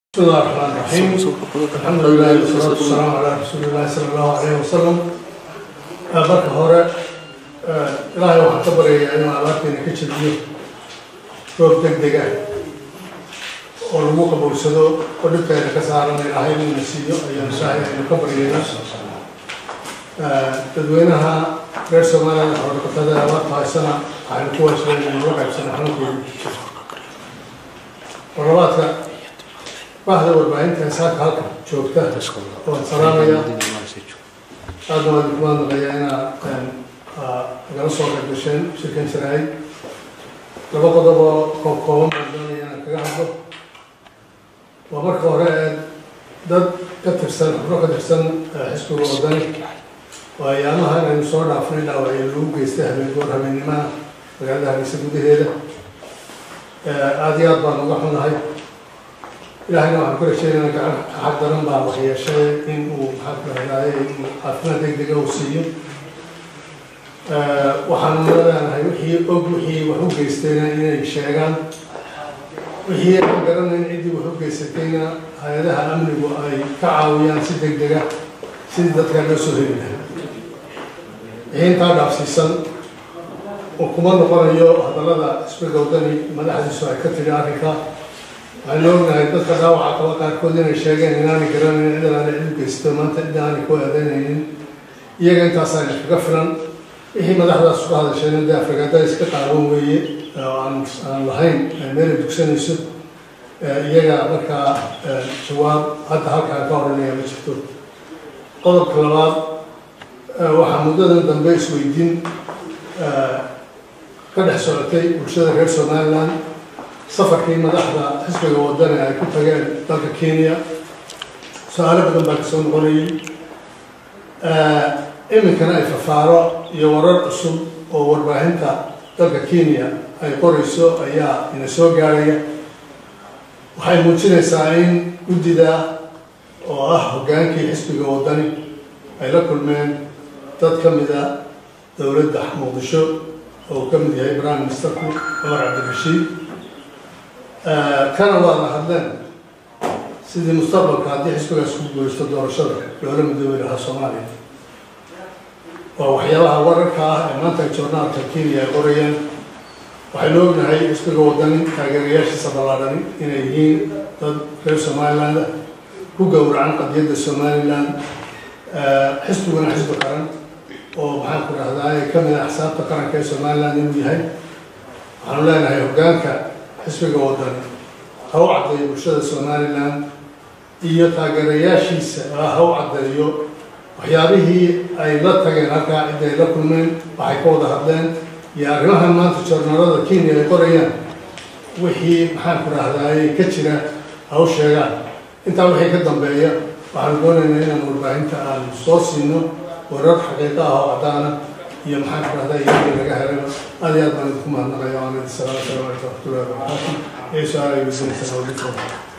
بسم الله الرحمن الرحيم الحمد لله والصلاة والسلام على رسول الله صلى الله عليه وسلم marka hore ilaahay waxaan ka baryayaa inuu abaarteena ka jebiyo roob deg deg ah oo lagu qabowsado oo dhibkeena ka saaran ilaahay inuu siiyo ayaan ilaahay aynu ka baryaynaa dadweynaha reer soomaaliyada xorodhaqatada abaarta haysana waxaynu ku waajibeen inuu la qaybsano xanuunkooda warlabaadka bahda warbaahinta saaka halka joogta waan salaamaya aadna waan idinku mahadnaqayaa inaad nagala soo qayb gasheen shirkan jaraay laba qodob oo koob kooban baan doonaya inaan kaga hadlo waa marka hore ee dad ka tirsan xubno ka tirsan xisbiga wadani oo ayaamaha inaynu soo dhaafnay dhaawacyo lagu geystay habeen goor habeennimada magaalada hargeysa gudaheeda aada iyo aad baan uga xunahay ilaahayna waxaan ku rajeynayaa gacan xaq daran baa waxyeeshay in uu maxaa ku rahdaayay inuu caafimaad deg dega uu siiyo waxaanu leedahay wixii og wixii wax u geystayna inay sheegaan wixii aan garanayn ciddii wax u geysatayna hay-adaha amnigu ay ka caawiyaan si deg dega sidii dadka loo soo heli lahaa wixii intaa dhaafsiisan oo kuma noqonayo hadallada xisbiga wadani madaxdiisu ay ka tiri arrinka waxaynu ognahay dadka dhaawaca qaba qaarkood inay sheegeen inaanay garanayn cid aanay cid u geysto maanta cid aanay ku eedeynaynin iyaga intaasayna kaga filan wixii madaxdaas uga hadasheen dee afrikada iska qaawan weeye oo aan aan lahayn meelay dugsanayso iyaga markaa jawaab hadda halkaan ka horanaya ma jirto qodobka labaad waxaa muddadan dambe isweydiin ka dhex socotay bulshada reer somaliland safarkii madaxda xisbiga wadani ay ku tageen dalka kenya su-aalo badan baa kasoo noqonayay iminkana ay fafaaro iyo warar cusub oo warbaahinta dalka kenya ay qorayso ayaa ina soo gaaraya waxay muujinaysaa in guddida oo ah hoggaankii xisbiga wadani ay la kulmeen dad ka mida dowladda muqdisho oo uu ka mid yahay prime ministerku cumar cabdirashiid kana waa la hadleen sidii mustaqbalka haddii xisbigaas ku guulaysto doorashada loola midoobi lahaa soomaaliya waa waxyaabaha wararka ah ee maanta joornaalka kenya ay qorayaan waxaynu ognahay xisbiga wadani taageerayaashiisa ballaadhani inay yihiin dad reer somaliland ah ku gowracan qadiyadda somaliland xisbiguna xisbi qaran oo maxaan ku dhahdaa ka mid ah xisaabta qaranka ee somaliland inuu yahay waxaanu leenahay hoggaanka xisbiga wadani ha u caddeeyo bulshada somaliland iyo taageerayaashiisa ha u caddeeyo waxyaabihii ay la tageen halkaa ciddi ay la kulmeen waxay ka wada hadleen iyo arrimahan maanta joornaalada kenya ay qorayaan wixii maxaan ku dhahdaay ka jira ha u sheegaan intaa wixii ka dambeeya waxaanu doonaynaa inaan warbaahinta aan soo siino warar xaqiiqa ah oo caddaana iyo maxaan ku dhahdaa iyagii laga helay aad iyo aad baan idinku mahadnaqaya waan idin salaam asalamu calaykum waraxmatullahi wabarakaatu iyo su-aal ay weydiinaysan oo dhibkooda